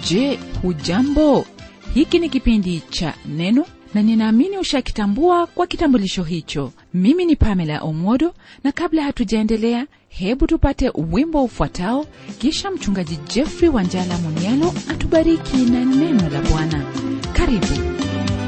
Je, hujambo? Hiki ni kipindi cha Neno na ninaamini ushakitambua kwa kitambulisho hicho. Mimi ni Pamela Omodo, na kabla hatujaendelea, hebu tupate wimbo ufuatao, kisha mchungaji Jeffrey Wanjala Munialo atubariki na neno la Bwana. Karibu.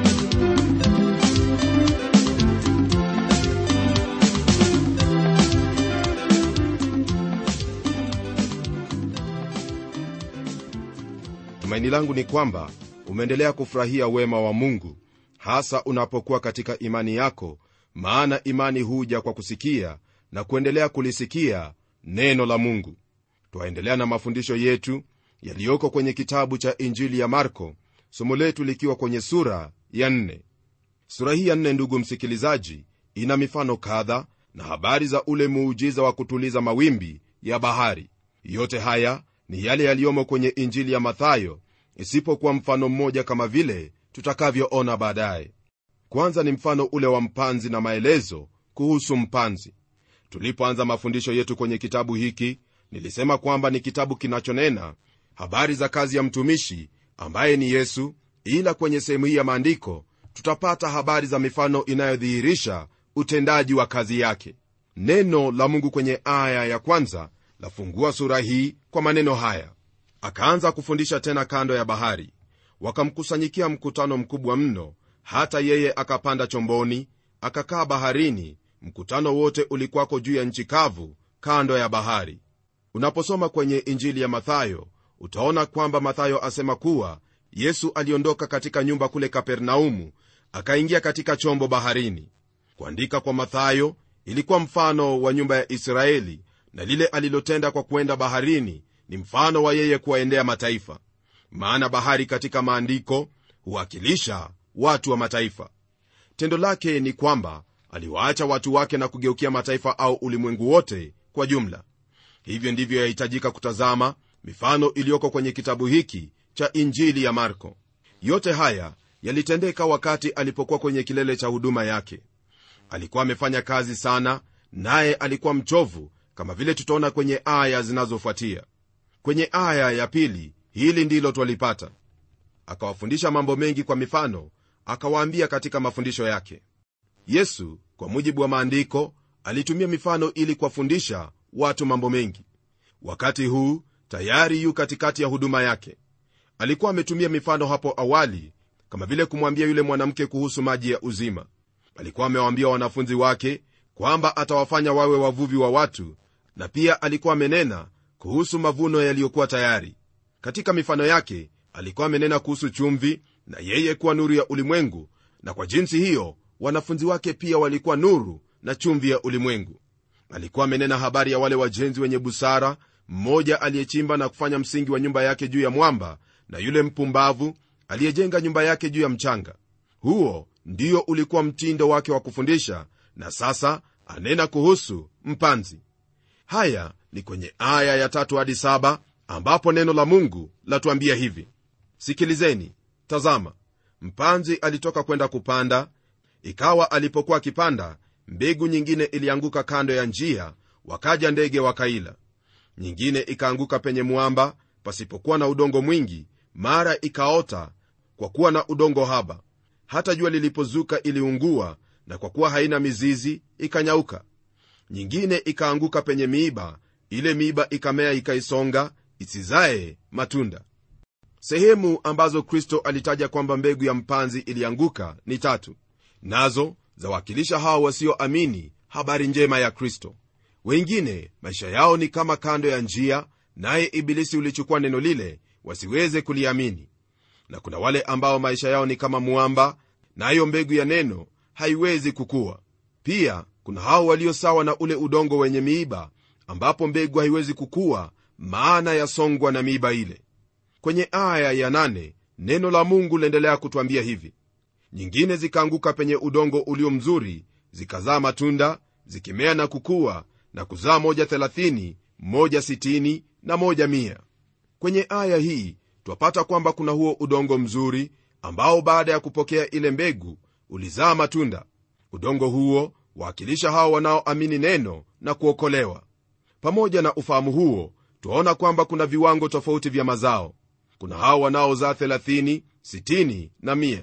tumaini langu ni kwamba umeendelea kufurahia wema wa mungu hasa unapokuwa katika imani yako maana imani huja kwa kusikia na kuendelea kulisikia neno la mungu twaendelea na mafundisho yetu yaliyoko kwenye kitabu cha injili ya marko somo letu likiwa kwenye sura ya nne sura hii ya nne ndugu msikilizaji ina mifano kadha na habari za ule muujiza wa kutuliza mawimbi ya bahari yote haya ni yale yaliyomo kwenye injili ya mathayo isipokuwa mfano mmoja kama vile tutakavyoona baadaye kwanza ni mfano ule wa mpanzi na maelezo kuhusu mpanzi tulipoanza mafundisho yetu kwenye kitabu hiki nilisema kwamba ni kitabu kinachonena habari za kazi ya mtumishi ambaye ni yesu ila kwenye sehemu hii ya maandiko tutapata habari za mifano inayodhihirisha utendaji wa kazi yake neno la mungu kwenye aya ya kwanza lafungua sura hii kwa maneno haya akaanza kufundisha tena kando ya bahari wakamkusanyikia mkutano mkubwa mno hata yeye akapanda chomboni akakaa baharini mkutano wote ulikuwako juu ya nchi kavu kando ya bahari unaposoma kwenye injili ya mathayo utaona kwamba mathayo asema kuwa yesu aliondoka katika nyumba kule kapernaumu akaingia katika chombo baharini kuandika kwa mathayo ilikuwa mfano wa nyumba ya israeli na lile alilotenda kwa kuenda baharini ni mfano wa yeye kuwaendea mataifa maana bahari katika maandiko huwakilisha watu wa mataifa tendo lake ni kwamba aliwaacha watu wake na kugeukia mataifa au ulimwengu wote kwa jumla hivyo ndivyo yahitajika kutazama mifano iliyoko kwenye kitabu hiki cha injili ya marko yote haya yalitendeka wakati alipokuwa kwenye kilele cha huduma yake alikuwa amefanya kazi sana naye alikuwa mchovu kama vile tutaona kwenye aya zinazofuatia kwenye aya ya pili hili ndilo twalipata akawafundisha mambo mengi kwa mifano akawaambia katika mafundisho yake yesu kwa mujibu wa maandiko alitumia mifano ili kuwafundisha watu mambo mengi wakati huu tayari yu katikati ya huduma yake alikuwa ametumia mifano hapo awali kama vile kumwambia yule mwanamke kuhusu maji ya uzima alikuwa amewaambia wanafunzi wake kwamba atawafanya wawe wavuvi wa watu na pia alikuwa amenena kuhusu mavuno yaliyokuwa tayari katika mifano yake alikuwa amenena kuhusu chumvi na yeye kuwa nuru ya ulimwengu na kwa jinsi hiyo wanafunzi wake pia walikuwa nuru na chumvi ya ulimwengu alikuwa amenena habari ya wale wajenzi wenye busara mmoja aliyechimba na kufanya msingi wa nyumba yake juu ya mwamba na yule mpumbavu aliyejenga nyumba yake juu ya mchanga huo ndio ulikuwa mtindo wake wa kufundisha na sasa anena kuhusu mpanzi haya ni kwenye aya ya tatu hadi saba ambapo neno la mungu latuambia hivi sikilizeni tazama mpanzi alitoka kwenda kupanda ikawa alipokuwa akipanda mbegu nyingine ilianguka kando ya njia wakaja ndege wakaila nyingine ikaanguka penye mwamba pasipokuwa na udongo mwingi mara ikaota kwa kuwa na udongo haba hata jua lilipozuka iliungua na kwa kuwa haina mizizi ikanyauka nyingine ikaanguka penye miiba ile miiba ikamea ikaisonga isizae matunda sehemu ambazo kristo alitaja kwamba mbegu ya mpanzi ilianguka ni tatu nazo zawakilisha hao wasioamini habari njema ya kristo wengine maisha yao ni kama kando ya njia naye ibilisi ulichukua neno lile wasiweze kuliamini na kuna wale ambao maisha yao ni kama mwamba nayo na mbegu ya neno haiwezi kukua pia kuna hao walio sawa na ule udongo wenye miiba ambapo mbegu haiwezi kukua maana yasongwa na miiba ile kwenye aya ya nane, neno la mungu liendelea kutwambia hivi nyingine zikaanguka penye udongo ulio mzuri zikazaa matunda zikimea na kukua na kuzaa moja thelathini moja sitini na moja mia kwenye aya hii twapata kwamba kuna huo udongo mzuri ambao baada ya kupokea ile mbegu ulizaa matunda udongo huo waakilisha hao wanaoamini neno na kuokolewa pamoja na ufahamu huo twaona kwamba kuna viwango tofauti vya mazao kuna hao wanaozaa 30 60 na 1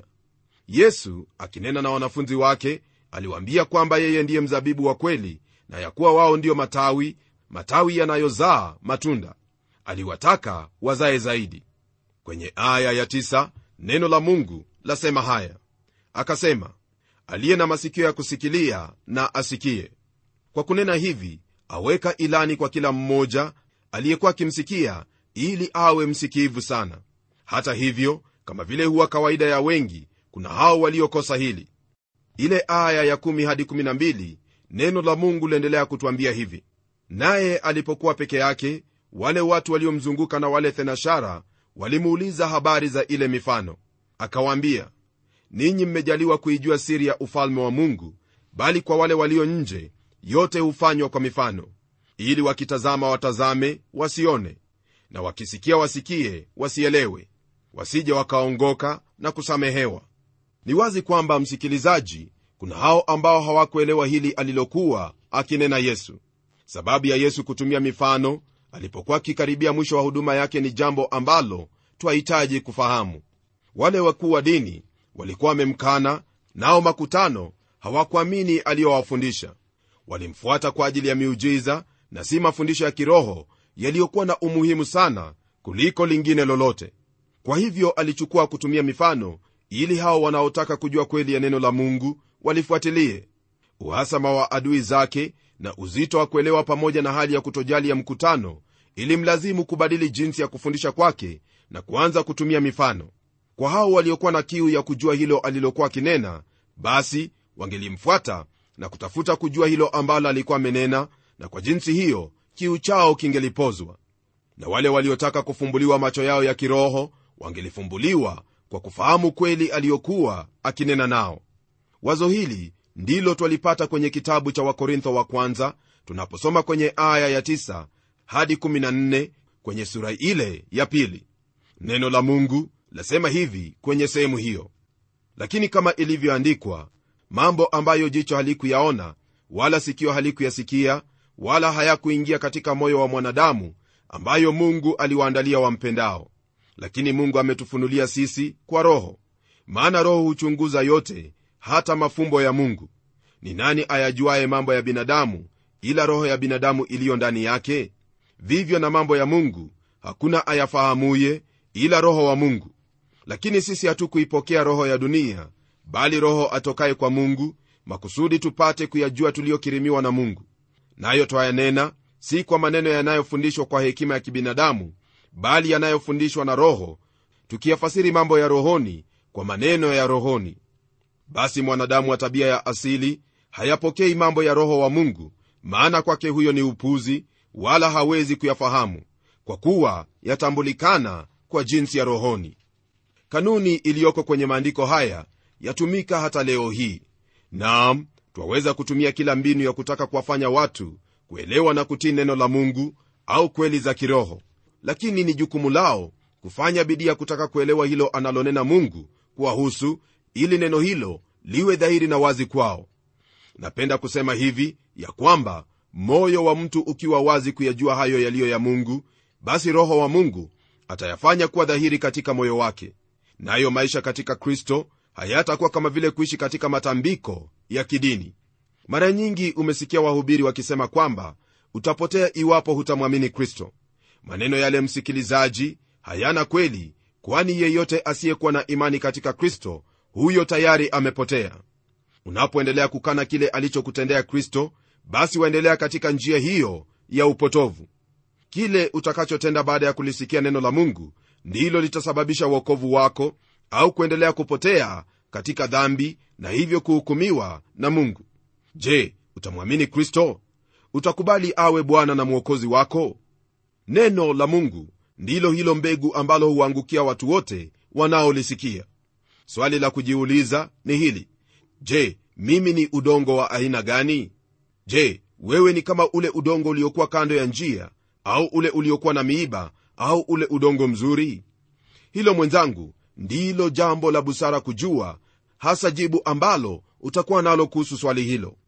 yesu akinena na wanafunzi wake aliwaambia kwamba yeye ndiye mzabibu wa kweli na ya kuwa wao ndiyo matawi matawi yanayozaa matunda aliwataka wazae zaidi kwenye aya ya tisa, neno la mungu lasema haya akasema aliye na masikio ya kusikilia na asikie kwa kunena hivi aweka ilani kwa kila mmoja aliyekuwa akimsikia ili awe msikivu sana hata hivyo kama vile huwa kawaida ya wengi kuna hao waliokosa hili ile aya ya 1 hadi 12 neno la mungu liendelea kutwambia hivi naye alipokuwa peke yake wale watu waliomzunguka na wale thenashara walimuuliza habari za ile mifano akawaambia ninyi mmejaliwa kuijua siri ya ufalme wa mungu bali kwa wale walio nje yote hufanywa kwa mifano ili wakitazama watazame wasione na wakisikia wasikie wasielewe wasije wakaongoka na kusamehewa ni wazi kwamba msikilizaji kuna hao ambao hawakuelewa hili alilokuwa akinena yesu sababu ya yesu kutumia mifano alipokuwa akikaribia mwisho wa huduma yake ni jambo ambalo twahitaji kufahamu wale wakuu wa dini walikuwa wamemkana nao makutano hawakuamini aliyowafundisha walimfuata kwa ajili ya miujiza na si mafundisho ya kiroho yaliyokuwa na umuhimu sana kuliko lingine lolote kwa hivyo alichukua kutumia mifano ili hao wanaotaka kujua kweli ya neno la mungu walifuatilie uhasama wa adui zake na uzito wa kuelewa pamoja na hali ya kutojali ya mkutano ilimlazimu kubadili jinsi ya kufundisha kwake na kuanza kutumia mifano kwa hao waliokuwa na kiu ya kujua hilo alilokuwa akinena basi wangelimfuata na kutafuta kujua hilo ambalo alikuwa amenena na kwa jinsi hiyo kiu chao kingelipozwa na wale waliotaka kufumbuliwa macho yao ya kiroho wangelifumbuliwa kwa kufahamu kweli aliyokuwa akinena nao wazo hili ndilo twalipata kwenye kitabu cha wakorintho wa kwanza tunaposoma kwenye aya ya 9 hadi 14 kwenye sura ile ya pili neno la mungu lasema hivi kwenye sehemu hiyo lakini kama ilivyoandikwa mambo ambayo jicho halikuyaona wala sikio halikuyasikia wala hayakuingia katika moyo wa mwanadamu ambayo mungu aliwaandalia wampendao lakini mungu ametufunulia sisi kwa roho maana roho huchunguza yote hata mafumbo ya mungu ni nani ayajuaye mambo ya binadamu ila roho ya binadamu iliyo ndani yake vivyo na mambo ya mungu hakuna ayafahamuye ila roho wa mungu lakini sisi hatukuipokea roho ya dunia bali roho atokaye kwa mungu makusudi tupate kuyajua tuliyokirimiwa na mungu nayo twayanena si kwa maneno yanayofundishwa kwa hekima ya kibinadamu bali yanayofundishwa na roho tukiyafasiri mambo ya rohoni kwa maneno ya rohoni basi mwanadamu wa tabia ya asili hayapokei mambo ya roho wa mungu maana kwake huyo ni upuzi wala hawezi kuyafahamu kwa kuwa yatambulikana kwa jinsi ya rohoni kanuni iliyoko kwenye maandiko haya yatumika hata leo hii naam twaweza kutumia kila mbinu ya kutaka kuwafanya watu kuelewa na kutii neno la mungu au kweli za kiroho lakini ni jukumu lao kufanya bidii ya kutaka kuelewa hilo analonena mungu kuwahusu ili neno hilo liwe dhahiri na wazi kwao napenda kusema hivi ya kwamba moyo wa mtu ukiwa wazi kuyajua hayo yaliyo ya mungu basi roho wa mungu atayafanya kuwa dhahiri katika moyo wake nayo maisha katika kristo hayatakuwa kama vile kuishi katika matambiko ya kidini mara nyingi umesikia wahubiri wakisema kwamba utapotea iwapo hutamwamini kristo maneno yale msikilizaji hayana kweli kwani yeyote asiyekuwa na imani katika kristo huyo tayari amepotea unapoendelea kukana kile alichokutendea kristo basi waendelea katika njia hiyo ya upotovu kile utakachotenda baada ya kulisikia neno la mungu ndilo litasababisha uokovu wako au kuendelea kupotea katika dhambi na hivyo kuhukumiwa na mungu je utamwamini kristo utakubali awe bwana na mwokozi wako neno la mungu ndilo hilo mbegu ambalo huangukia watu wote wanaolisikia swali la kujiuliza ni hili je mimi ni udongo wa aina gani je wewe ni kama ule udongo uliokuwa kando ya njia au ule uliokuwa na miiba au ule udongo mzuri hilo mwenzangu ndilo jambo la busara kujua hasa jibu ambalo utakuwa nalo kuhusu swali hilo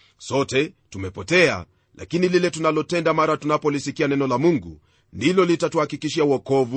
sote tumepotea lakini lile tunalotenda mara tunapolisikia neno la mungu ndilo litatuhakikishia uokovu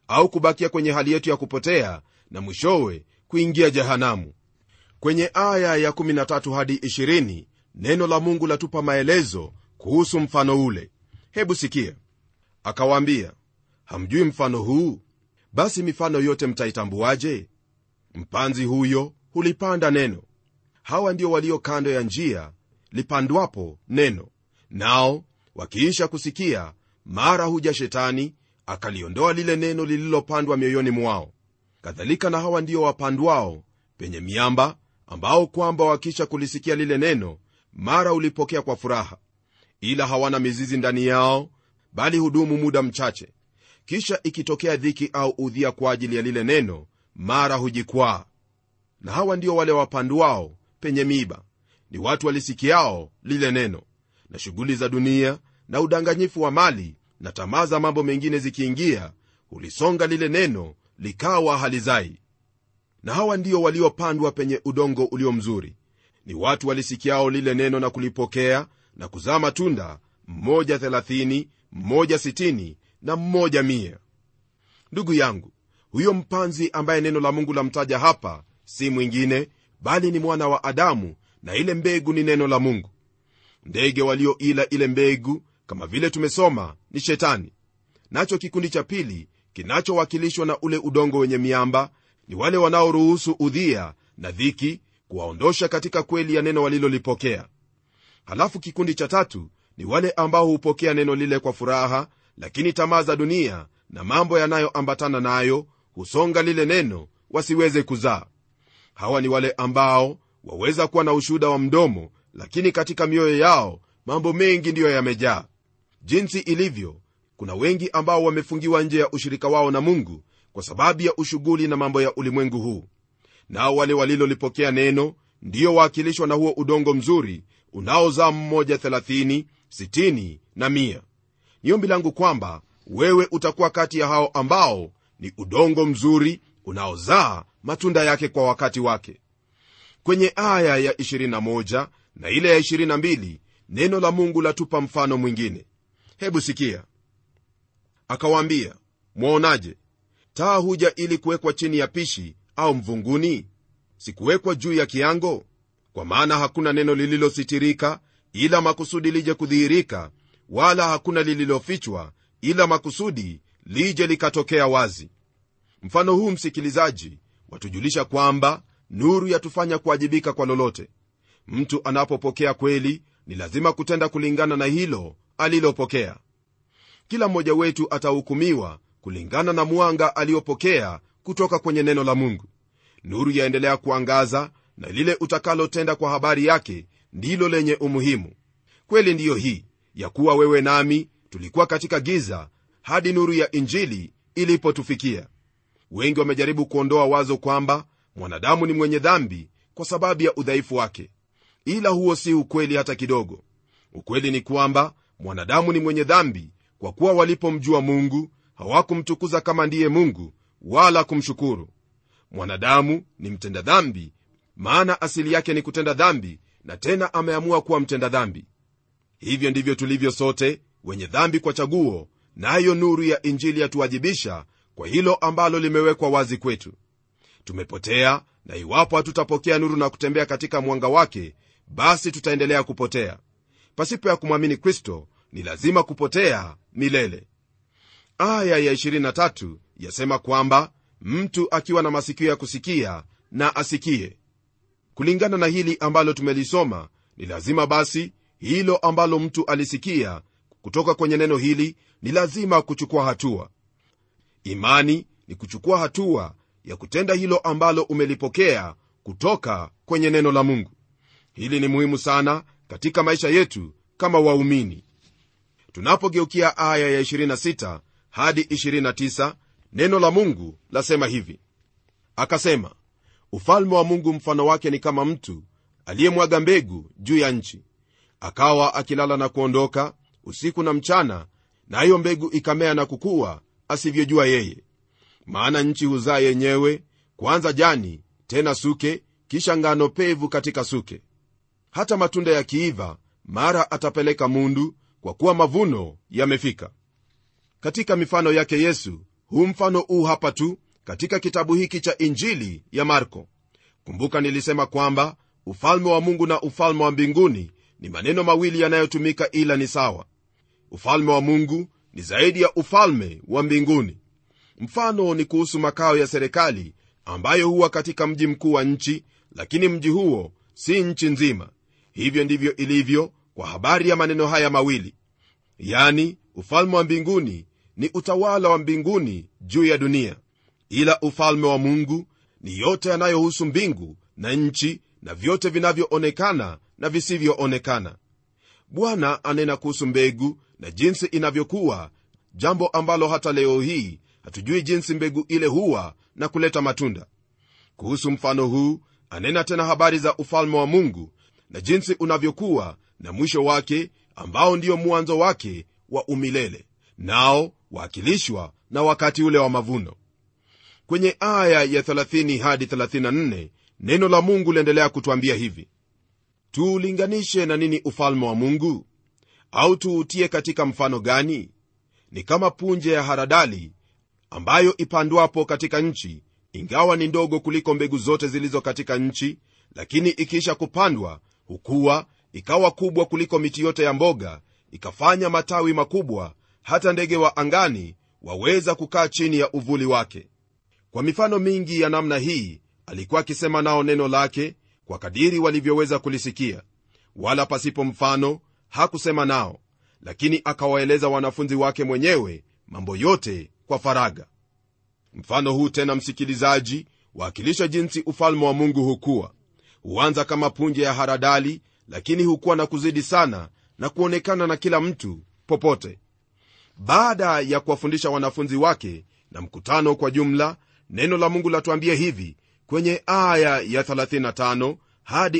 au kubakia kwenye hali yetu ya kupotea na mwishowe kuingia jehanamu kwenye aya ya 13 hadi 20 neno la mungu latupa maelezo kuhusu mfano ule hebu sikia akawaambia hamjui mfano huu basi mifano yote mtaitambuaje mpanzi huyo hulipanda neno hawa ndio walio kando ya njia lipandwapo neno nao wakiisha kusikia mara huja shetani akaliondoa lile neno lililopandwa mioyoni mwao kadhalika na hawa ndio wapandwao penye miamba ambao kwamba wakisha kulisikia lile neno mara ulipokea kwa furaha ila hawana mizizi ndani yao bali hudumu muda mchache kisha ikitokea dhiki au udhia kwa ajili ya lile neno mara hujikwaa na hawa ndio wale wapandwao penye miiba ni watu walisikiao lile neno na shughuli za dunia na udanganyifu wa mali na tamaa za mambo mengine zikiingia hulisonga lile neno likawa halizai na hawa ndio waliopandwa penye udongo ulio mzuri ni watu walisikiao lile neno na kulipokea na kuzaa matunda mmoja 30 mmoja 60 na mmoja 1 ndugu yangu huyo mpanzi ambaye neno la mungu lamtaja hapa si mwingine bali ni mwana wa adamu na ile mbegu ni neno la mungu ndege walioila ile mbegu kama vile tumesoma ni shetani nacho kikundi cha pili kinachowakilishwa na ule udongo wenye miamba ni wale wanaoruhusu udhia na dhiki kuwaondosha katika kweli ya neno walilolipokea halafu kikundi cha tatu ni wale ambao hupokea neno lile kwa furaha lakini tamaa za dunia na mambo yanayoambatana nayo husonga lile neno wasiweze kuzaa hawa ni wale ambao waweza kuwa na ushuhuda wa mdomo lakini katika mioyo yao mambo mengi ndiyo yamejaa jinsi ilivyo kuna wengi ambao wamefungiwa nje ya ushirika wao na mungu kwa sababu ya ushughuli na mambo ya ulimwengu huu nao wale walilolipokea neno ndiyo waakilishwa na huo udongo mzuri unaozaa mmoja 30 60 na 1 ni ombi langu kwamba wewe utakuwa kati ya hao ambao ni udongo mzuri unaozaa matunda yake kwa wakati wake kwenye aya ya 21 na ile ya 22 neno la mungu latupa mfano mwingine hebu sikia akawaambia mwaonaje taa huja ili kuwekwa chini ya pishi au mvunguni sikuwekwa juu ya kiango kwa maana hakuna neno lililositirika ila makusudi lije kudhihirika wala hakuna lililofichwa ila makusudi lije likatokea wazi mfano huu msikilizaji watujulisha kwamba nuru yatufanya kuwajibika kwa lolote mtu anapopokea kweli ni lazima kutenda kulingana na hilo alilopokea kila mmoja wetu atahukumiwa kulingana na mwanga aliyopokea kutoka kwenye neno la mungu nuru yaendelea kuangaza na lile utakalotenda kwa habari yake ndilo lenye umuhimu kweli ndiyo hii ya kuwa wewe nami tulikuwa katika giza hadi nuru ya injili ilipotufikia wengi wamejaribu kuondoa wazo kwamba mwanadamu ni mwenye dhambi kwa sababu ya udhaifu wake ila huo si ukweli hata kidogo ukweli ni kwamba mwanadamu ni mwenye dhambi kwa kuwa walipomjua mungu hawakumtukuza kama ndiye mungu wala kumshukuru mwanadamu ni mtenda dhambi maana asili yake ni kutenda dhambi na tena ameamua kuwa mtenda dhambi hivyo ndivyo tulivyo sote wenye dhambi kwa chaguo nayo na nuru ya injili yatuwajibisha kwa hilo ambalo limewekwa wazi kwetu tumepotea na iwapo hatutapokea nuru na kutembea katika mwanga wake basi tutaendelea kupotea pasipo ya kumwamini kristo ni lazima kupotea milele aya ya 23 yasema kwamba mtu akiwa na masikio ya kusikia na asikie kulingana na hili ambalo tumelisoma ni lazima basi hilo ambalo mtu alisikia kutoka kwenye neno hili ni lazima kuchukua hatua imani ni kuchukua hatua ya kutenda hilo ambalo umelipokea kutoka kwenye neno la mungu hili ni muhimu sana katika maisha yetu kama waumini tunapogeukia aya ya 26 hadi 29 neno la mungu lasema hivi akasema ufalme wa mungu mfano wake ni kama mtu aliyemwaga mbegu juu ya nchi akawa akilala na kuondoka usiku na mchana nayo na mbegu ikamea na kukua asivyojua yeye maana nchi huzaa yenyewe kwanza jani tena suke kisha ngano pevu katika suke hata matunda yakiiva mara atapeleka mundu kwa kuwa mavuno yamefika katika mifano yake yesu huu mfano huu hapa tu katika kitabu hiki cha injili ya marko kumbuka nilisema kwamba ufalme wa mungu na ufalme wa mbinguni ni maneno mawili yanayotumika ila ni sawa ufalme wa mungu ni zaidi ya ufalme wa mbinguni mfano ni kuhusu makao ya serikali ambayo huwa katika mji mkuu wa nchi lakini mji huo si nchi nzima hivyo ndivyo ilivyo kwa habari ya maneno haya mawili yani ufalme wa mbinguni ni utawala wa mbinguni juu ya dunia ila ufalme wa mungu ni yote yanayohusu mbingu na nchi na vyote vinavyoonekana na visivyoonekana bwana anena kuhusu mbegu na jinsi inavyokuwa jambo ambalo hata leo hii hatujui jinsi mbegu ile huwa na kuleta matunda kuhusu mfano huu anena tena habari za ufalme wa mungu na jinsi unavyokuwa na mwisho wake ambao ndio mwanzo wake wa umilele nao waakilishwa na wakati ule wa mavuno kwenye aya ya 30 hadi 34 neno la mungu liendelea kutwambia hivi tuulinganishe na nini ufalme wa mungu au tuutie katika mfano gani ni kama punje ya haradali ambayo ipandwapo katika nchi ingawa ni ndogo kuliko mbegu zote zilizo katika nchi lakini ikiisha kupandwa hukuwa ikawa kubwa kuliko miti yote ya mboga ikafanya matawi makubwa hata ndege wa angani waweza kukaa chini ya uvuli wake kwa mifano mingi ya namna hii alikuwa akisema nao neno lake kwa kadiri walivyoweza kulisikia wala pasipo mfano hakusema nao lakini akawaeleza wanafunzi wake mwenyewe mambo yote kwa faraga mfano huu tena msikilizaji waakilisha jinsi ufalme wa mungu hukuwa huanza kama punje ya haradali lakini hukuwa na kuzidi sana na kuonekana na kila mtu popote baada ya kuwafundisha wanafunzi wake na mkutano kwa jumla neno la mungu latuambia hivi kwenye aya ya 35 hadi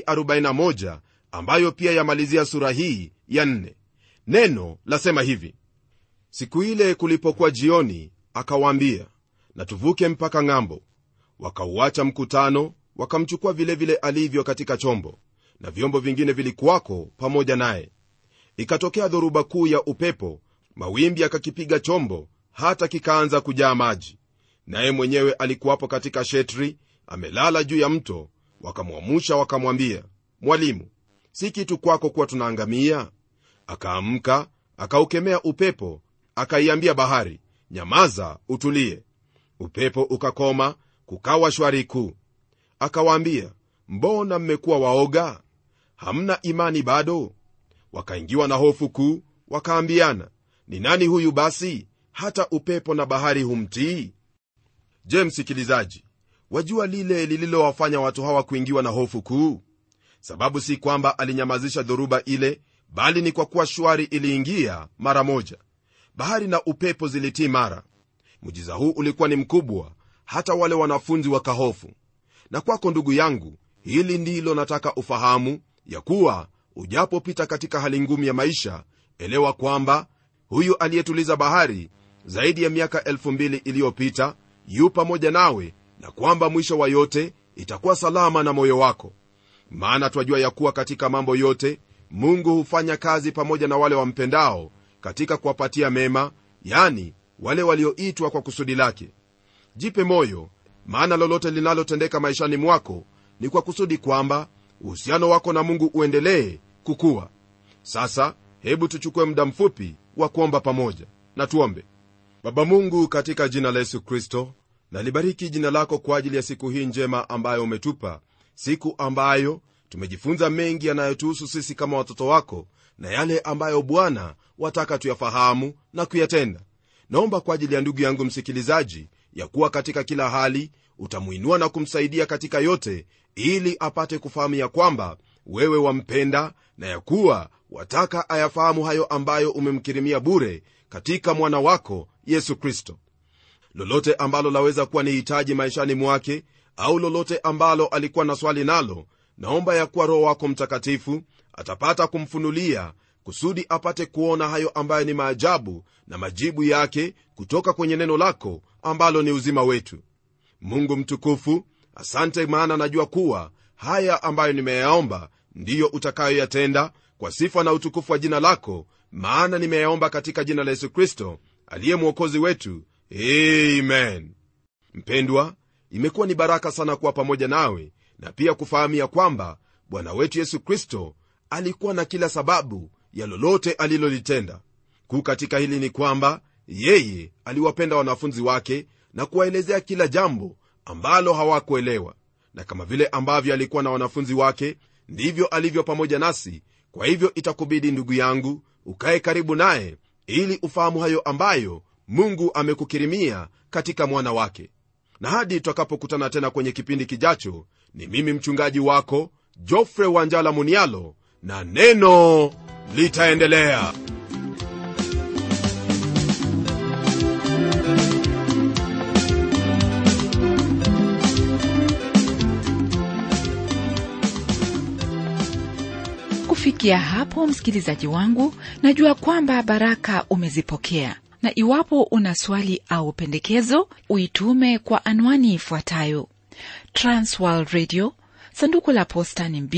41 ambayo pia yamalizia sura hii ya 4 neno lasema hivi siku ile kulipokuwa jioni akawaambia na tuvuke mpaka ng'ambo wakauacha mkutano wakamchukua vilevile vile alivyo katika chombo na vyombo vingine vilikuwako pamoja naye ikatokea dhoruba kuu ya upepo mawimbi akakipiga chombo hata kikaanza kujaa maji naye mwenyewe alikuwapo katika shetri amelala juu ya mto wakamwamusha wakamwambia mwalimu si kitu kwako kuwa tunaangamia akaamka akaukemea upepo akaiambia bahari nyamaza utulie upepo ukakoma kukawa shwari kuu akawaambia mbona mmekuwa waoga hamna imani bado wakaingiwa na hofu kuu wakaambiana ni nani huyu basi hata upepo na bahari humtii je msikilizaji wajua lile lililowafanya watu hawa kuingiwa na hofu kuu sababu si kwamba alinyamazisha dhoruba ile bali ni kwa kuwa shwari iliingia mara moja bahari na upepo zilitii mara mujiza huu ulikuwa ni mkubwa hata wale wanafunzi wakahofu na kwako ndugu yangu hili ndilo nataka ufahamu ya kuwa ujapopita katika hali ngumu ya maisha elewa kwamba huyu aliyetuliza bahari zaidi ya miaka 2000 iliyopita yu pamoja nawe na kwamba mwisho wa yote itakuwa salama na moyo wako maana twajua ya kuwa katika mambo yote mungu hufanya kazi pamoja na wale wampendao katika kuwapatia mema yani wale walioitwa kwa kusudi lake jipe moyo maana lolote linalotendeka maishani mwako ni kwa kusudi kwamba uhusiano wako na mungu uendelee kukuwa sasa hebu tuchukue muda mfupi wa kuomba pamoja na tuombe baba mungu katika jina la yesu kristo nalibariki jina lako kwa ajili ya siku hii njema ambayo umetupa siku ambayo tumejifunza mengi yanayotuhusu sisi kama watoto wako na yale ambayo bwana wataka tuyafahamu na kuyatenda naomba kwa ajili ya ndugu yangu msikilizaji ya kuwa katika kila hali utamwinua na kumsaidia katika yote ili apate kufahamu ya kwamba wewe wampenda na ya kuwa wataka ayafahamu hayo ambayo umemkirimia bure katika mwana wako yesu kristo lolote ambalo laweza kuwa ni hitaji maishani mwake au lolote ambalo alikuwa na swali nalo naomba ya kuwa roho wako mtakatifu atapata kumfunulia kusudi apate kuona hayo ambayo ni maajabu na majibu yake kutoka kwenye neno lako ambalo ni uzima wetu mungu mtukufu asante maana najua kuwa haya ambayo nimeyaomba ndiyo utakayoyatenda kwa sifa na utukufu wa jina lako maana nimeyaomba katika jina la yesu kristo aliye mwokozi wetu amen mpendwa imekuwa ni baraka sana kuwa pamoja nawe na pia kufahamu ya kwamba bwana wetu yesu kristo alikuwa na kila sababu ya lolote alilolitenda kuu katika hili ni kwamba yeye aliwapenda wanafunzi wake na kuwaelezea kila jambo ambalo hawakuelewa na kama vile ambavyo alikuwa na wanafunzi wake ndivyo alivyo pamoja nasi kwa hivyo itakubidi ndugu yangu ukaye karibu naye ili ufahamu hayo ambayo mungu amekukirimia katika mwana wake na hadi tutakapokutana tena kwenye kipindi kijacho ni mimi mchungaji wako jofre wanjala munialo na neno litaendelea kufikia hapo msikilizaji wangu najua kwamba baraka umezipokea na iwapo una swali au pendekezo uitume kwa anwani ifuatayo transworld radio sanduku la posta ni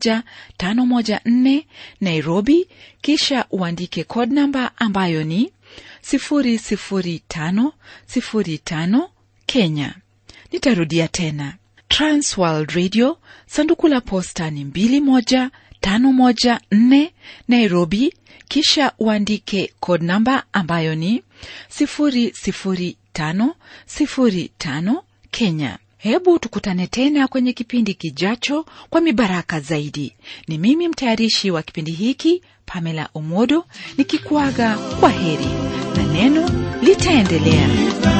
21514 nairobi kisha uandike code namba ambayo ni 00505 kenya nitarudia tena transworld radio sanduku la posta ni 21514 nairobi kisha uandike code namba ambayo ni 00505 kenya hebu tukutane tena kwenye kipindi kijacho kwa mibaraka zaidi ni mimi mtayarishi wa kipindi hiki pamela omodo nikikuaga kwa heri na neno litaendelea